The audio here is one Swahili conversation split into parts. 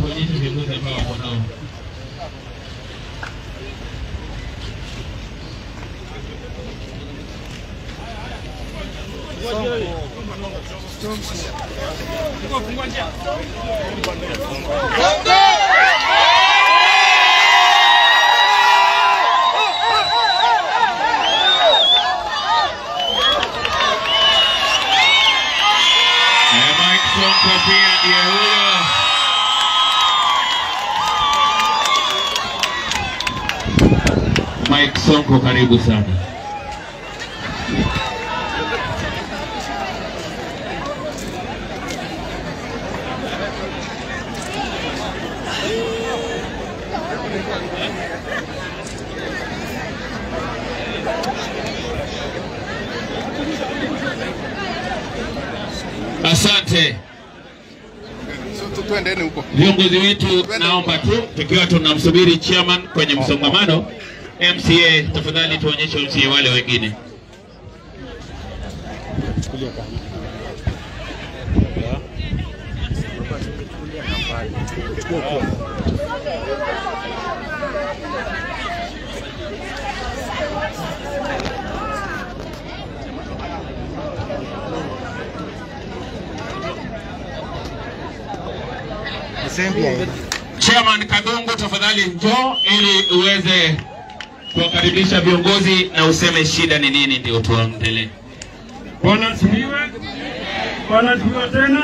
tuonyeshe viongozi ambao wako nao. Eh, Mike Sonko pia ndiye huyo. Mike Sonko, karibu sana. Asante So, tu- Twendeni huko. viongozi wetu, naomba tu tukiwa tunamsubiri chairman kwenye msongamano, MCA tafadhali tuonyeshe MCA wale wengine. Chairman Kadongo, tafadhali njoo ili uweze kuwakaribisha viongozi na useme shida ni nini, ndio tuendelee. Bwana asifiwe. Bwana asifiwe tena.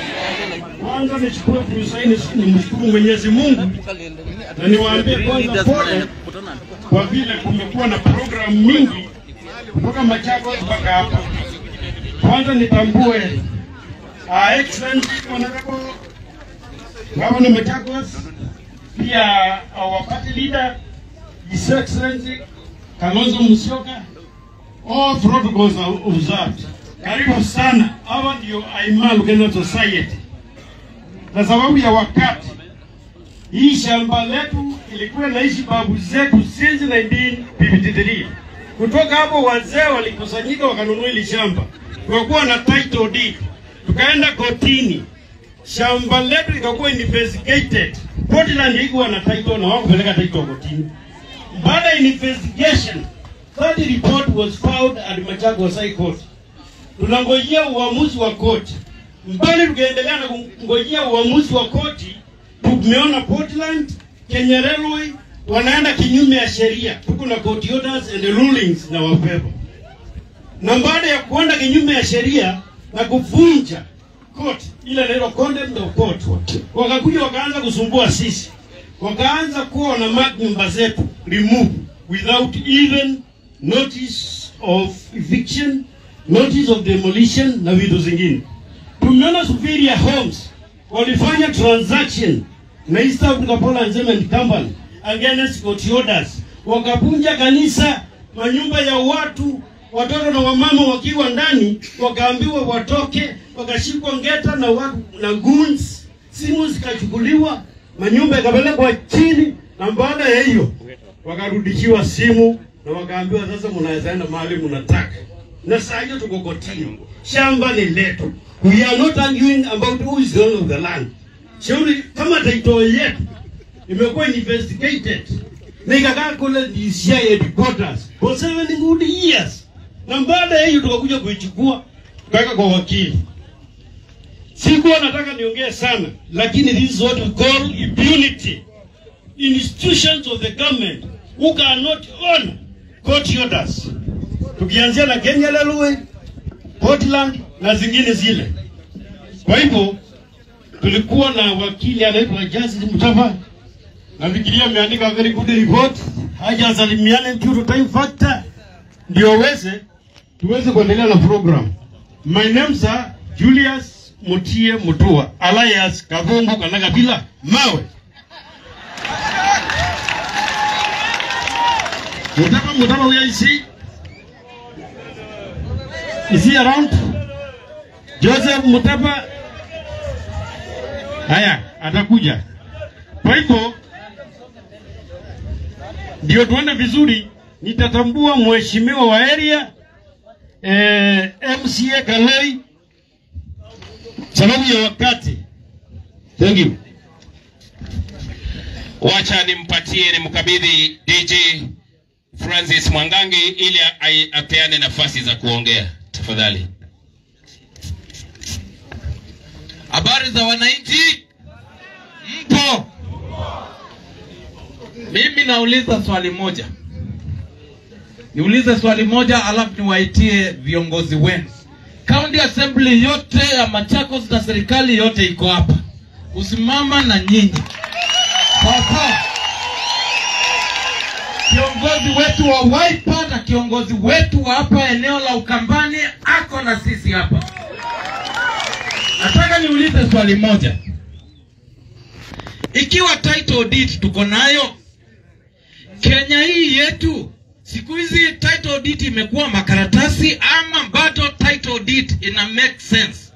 Kwanza nichukue fursa hii ni nimshukuru Mwenyezi Mungu na niwaambie kwanza pole kwa vile kumekuwa na programu mingi kutoka Machakos mpaka hapa. Kwanza nitambue uh, Excellency Honorable Governor Machakos, pia our party leader His Excellency Kalonzo Musyoka all protocols are observed. Karibu sana, hawa ndio Aima Lugenda Society. Na sababu ya wakati, hii shamba letu ilikuwa naishi babu zetu since 1953. Kutoka hapo wazee walikusanyika wakanunua hili shamba, tukakuwa na title deed, tukaenda kotini, shamba letu ikakuwa investigated. Portland ikuwa na title na wakupeleka title kotini. Baada ya investigation, that report was filed at Machakos High Court. Tunangojea uamuzi wa koti. Mbali tukaendelea na kungojea uamuzi wa koti, tumeona Portland, Kenya Railway wanaenda kinyume ya sheria. Tuko na court orders and rulings na wabeba. Na baada ya kuenda kinyume ya sheria na kuvunja court ile inaitwa contempt of court, wakakuja wakaanza kusumbua sisi, wakaanza kuwa na mark nyumba zetu remove without even notice of eviction, notice of demolition na vitu zingine. Tumeona Superior Homes walifanya transaction na East Africa Pole and Cement Company against court orders, wakapunja kanisa, manyumba ya watu, watoto na wamama wakiwa ndani, wakaambiwa watoke, wakashikwa ngeta na watu na goons, simu zikachukuliwa, manyumba ikapelekwa chini, na baada ya hiyo wakarudishiwa simu na wakaambiwa sasa, mnaweza enda mahali mnataka. Na saa hiyo tuko kotini, shamba ni letu. We are not arguing about who is the owner of the land. Shauri kama title yetu imekuwa investigated na ikakaa kule DCI headquarters for seven good years, na baada ya hiyo tukakuja kuichukua tukaweka kwa wakili. Sikuwa nataka niongee sana, lakini this is what we call impunity. Institutions of the government who cannot honor court orders, tukianzia na Kenya Railway, Portland na zingine zile. Kwa hivyo tulikuwa na wakili anaitwa Justice Mutava, nafikiria ameandika very good report, hajasalimiana due to time factor, ndio weze tuweze kuendelea na program. My name is Julius Mutie Mutua alias Kabungu Kanagabila Mawe. Mutapa Mutapa, where is he? Is he around? Joseph Mutapa. Haya, atakuja. Kwa hivyo ndio tuende vizuri, nitatambua mheshimiwa wa area eh, MCA Kaloi sababu ya wakati. Thank you. Wacha nimpatie nimkabidhi DJ Francis Mwangangi ili a- apeane nafasi za kuongea tafadhali. Habari za wananchi, mpo? Mimi nauliza swali moja, niulize swali moja alafu niwaitie viongozi wenu. County Assembly yote ya Machakos na serikali yote iko hapa kusimama na nyinyi, sawa sawa. Kiongozi wetu wa Wiper na kiongozi wetu wa hapa eneo la Ukambani ako na sisi hapa. Nataka niulize swali moja. Ikiwa title deed tuko nayo Kenya hii yetu, siku hizi title deed imekuwa makaratasi ama bado title deed ina make sense?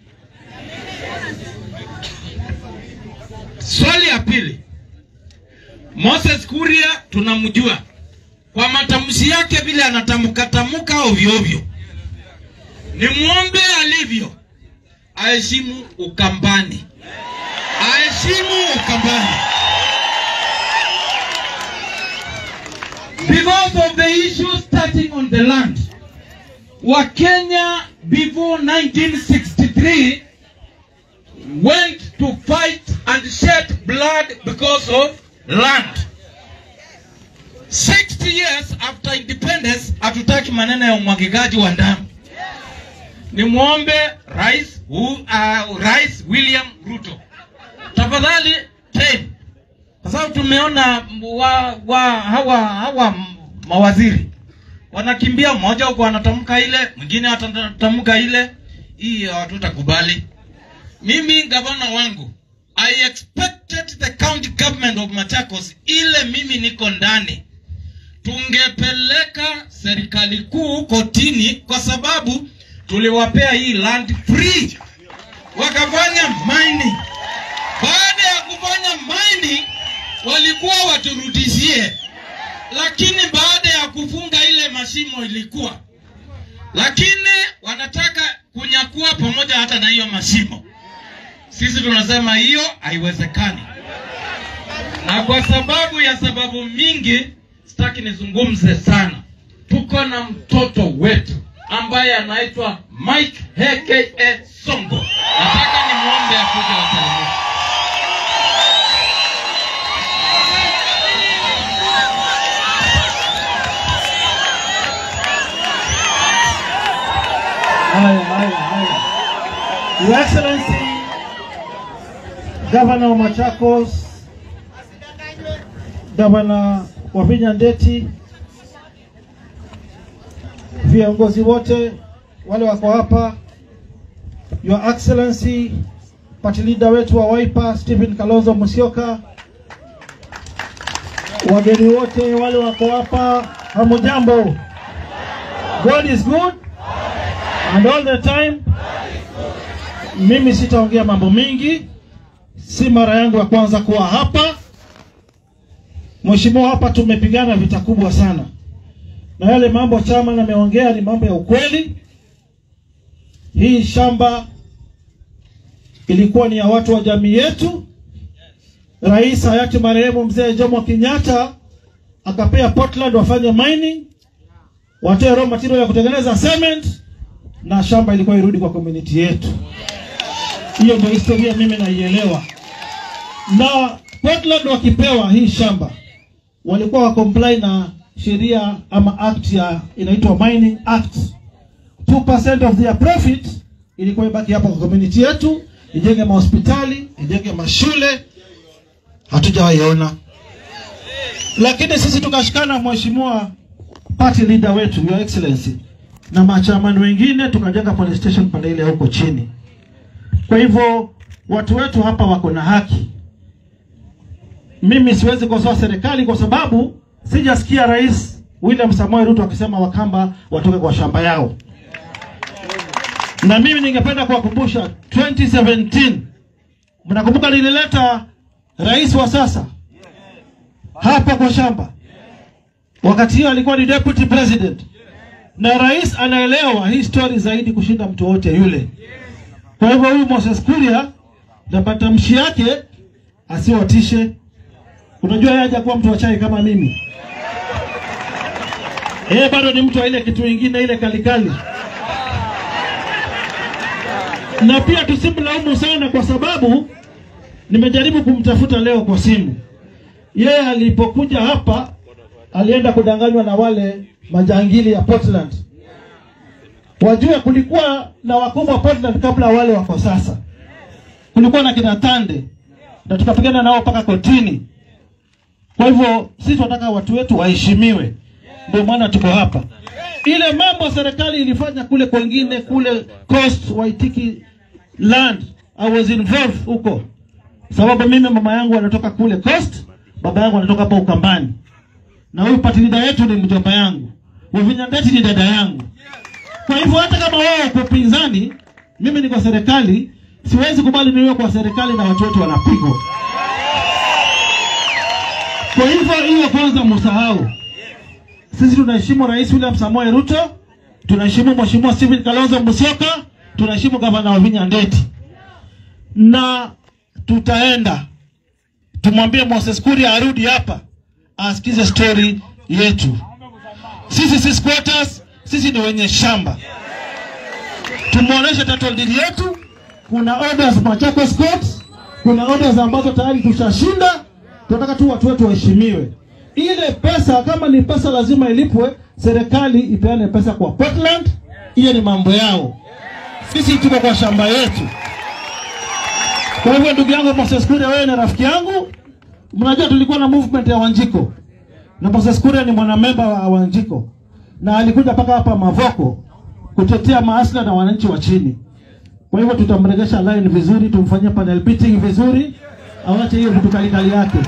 Swali ya pili, Moses Kuria tunamjua kwa matamshi yake vile anatamka tamka ovyo ovyo, ni mwombe alivyo aheshimu Ukambani, aheshimu Ukambani. Because of the issue starting on the land, Wakenya before 1963 went to fight and shed blood because of land. 60 years after independence, hatutaki maneno ya umwagikaji wa damu ni mwombe rais, hu, uh, rais William Ruto tafadhali ten, kwa sababu tumeona wa, wa, hawa, hawa mawaziri wanakimbia, mmoja huko anatamka ile, mwingine atatamka ile. Hii hatutakubali. Mimi gavana wangu, I expected the county government of Machakos, ile mimi niko ndani, tungepeleka serikali kuu kotini kwa sababu tuliwapea hii land free, wakafanya mining. Baada ya kufanya mining, walikuwa waturudishie, lakini baada ya kufunga ile mashimo ilikuwa, lakini wanataka kunyakua pamoja hata na hiyo mashimo. Sisi tunasema hiyo haiwezekani, na kwa sababu ya sababu mingi, sitaki nizungumze sana. Tuko na mtoto wetu ambaye anaitwa Mike aka Songo. Nataka nimwombe akuje wasalimie. Haya, haya, haya. Your Excellency, Governor wa Machakos, Governor Wavinya Ndeti, viongozi wote wale wako hapa, Your Excellency, party leader wetu wa Wiper Stephen Kalonzo Musyoka, wageni wote wale wako hapa, hamujambo? God is good and all the time. Mimi sitaongea mambo mingi, si mara yangu ya kwanza kuwa hapa. Mheshimiwa, hapa tumepigana vita kubwa sana, na yale mambo chama ameongea ni mambo ya ukweli. Hii shamba ilikuwa ni ya watu wa jamii yetu. Rais hayati marehemu mzee Jomo Kenyatta akapea Portland wafanye mining, watoe raw material ya kutengeneza cement na shamba ilikuwa irudi kwa community yetu. Hiyo ndio historia mimi naielewa. Na Portland wakipewa hii shamba walikuwa wa comply na sheria ama act ya inaitwa Mining Act. 2% of their profit ilikuwa ibaki hapo kwa community yetu, ijenge mahospitali, ijenge mashule. Hatujawaiona, lakini sisi tukashikana, mheshimiwa party leader wetu, your excellency, na machamani wengine tukajenga police station pande ile huko chini. Kwa hivyo watu wetu hapa wako na haki. Mimi siwezi kosoa serikali kwa sababu sijasikia Rais William Samoei Ruto akisema Wakamba watoke kwa shamba yao, na mimi ningependa kuwakumbusha 2017 mnakumbuka nilileta rais wa sasa hapa kwa shamba, wakati hiyo alikuwa ni deputy president na rais anaelewa hii story zaidi kushinda mtu wote yule. Kwa hivyo huyu Moses Kuria na matamshi yake asiwatishe. Unajua yeye hajakuwa mtu wa chai kama mimi. Yeye bado ni mtu wa ile kitu ingine ile kalikali. Na pia tusimlaumu sana kwa sababu nimejaribu kumtafuta leo kwa simu. Yeye alipokuja hapa alienda kudanganywa na wale majangili ya Portland. Wajue kulikuwa na wakubwa wa Portland kabla wale wako sasa. Kulikuwa na kina Tande na tukapigana nao mpaka kotini. Kwa hivyo sisi tunataka watu wetu waheshimiwe, ndio maana tuko hapa. Ile mambo serikali ilifanya kule kwengine kule Coast Waitiki land, I was involved huko, sababu mimi mama yangu anatoka kule Coast, baba yangu anatoka hapa Ukambani, na huyu party leader yetu ni mjomba yangu, Wavinya Ndeti ni dada yangu. Kwa hivyo hata kama wao uko pinzani, mimi niko serikali, siwezi kubali niwe kwa serikali na watu wetu wanapigwa. Kwa hivyo hiyo kwanza msahau. Sisi tunaheshimu Rais William Samoei Ruto, tunaheshimu Mheshimiwa Stephen Kalonzo Musyoka, tunaheshimu gavana Wavinya Ndeti, na tutaenda tumwambie Moses Kuria arudi hapa asikize story yetu. Sisi si squatters, sisi ni wenye shamba. Tumuoneshe title deed yetu. Kuna orders Machakos Court, kuna orders ambazo tayari tushashinda. Tunataka tu watu wetu waheshimiwe. Ile pesa kama ni pesa lazima ilipwe, serikali ipeane pesa kwa Portland. Hiyo ni mambo yao, sisi tuko kwa shamba yetu. Kwa hivyo ndugu yangu Moses Kuria, wewe ni rafiki yangu. Mnajua tulikuwa na movement ya Wanjiko na Moses Kuria ni mwanamemba wa Wanjiko na alikuja mpaka hapa Mavoko kutetea maasla na wananchi wa chini. Kwa hivyo tutamregesha line vizuri, tumfanyie panel beating vizuri, awache hiyo vitu kalikali yake.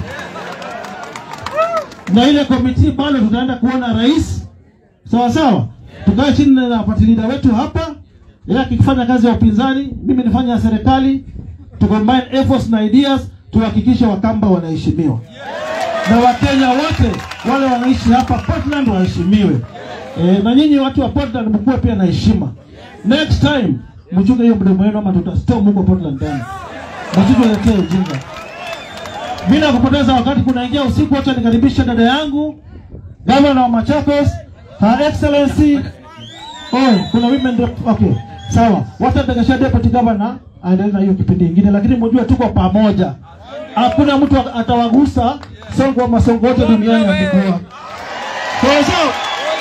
Na ile komiti bado tutaenda kuona rais, sawa sawa, tukae chini na party leader wetu hapa, yeye akifanya kazi ya upinzani, mimi nifanya ya serikali, tucombine efforts na ideas, tuhakikishe Wakamba wanaheshimiwa na Wakenya wote wale wanaishi hapa Portland waheshimiwe. E, na nyinyi watu wa Portland mkuwe pia na heshima. Next time mchunge hiyo mdomo wenu ama tutastorm huko Portland tena. Msituletee ujinga. Bila kupoteza wakati, kunaingia usiku, acha nikaribishe dada yangu gavana wa Machakos, Her Excellency. Oh, kuna women rep. Okay, sawa. Wacha nitakesha deputy governor aendelee na hiyo kipindi kingine, lakini mjue tuko pamoja. Hakuna mtu atawagusa Songo ama Songo wote duniani watakuwa. Sawa sawa.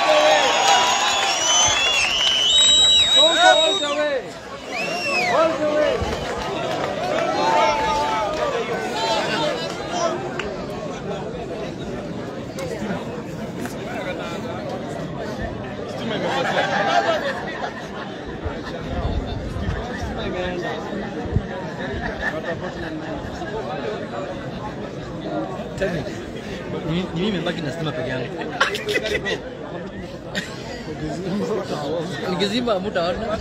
Ni mimi nimebaki na stima peke yangu. Nikizima hamtaona.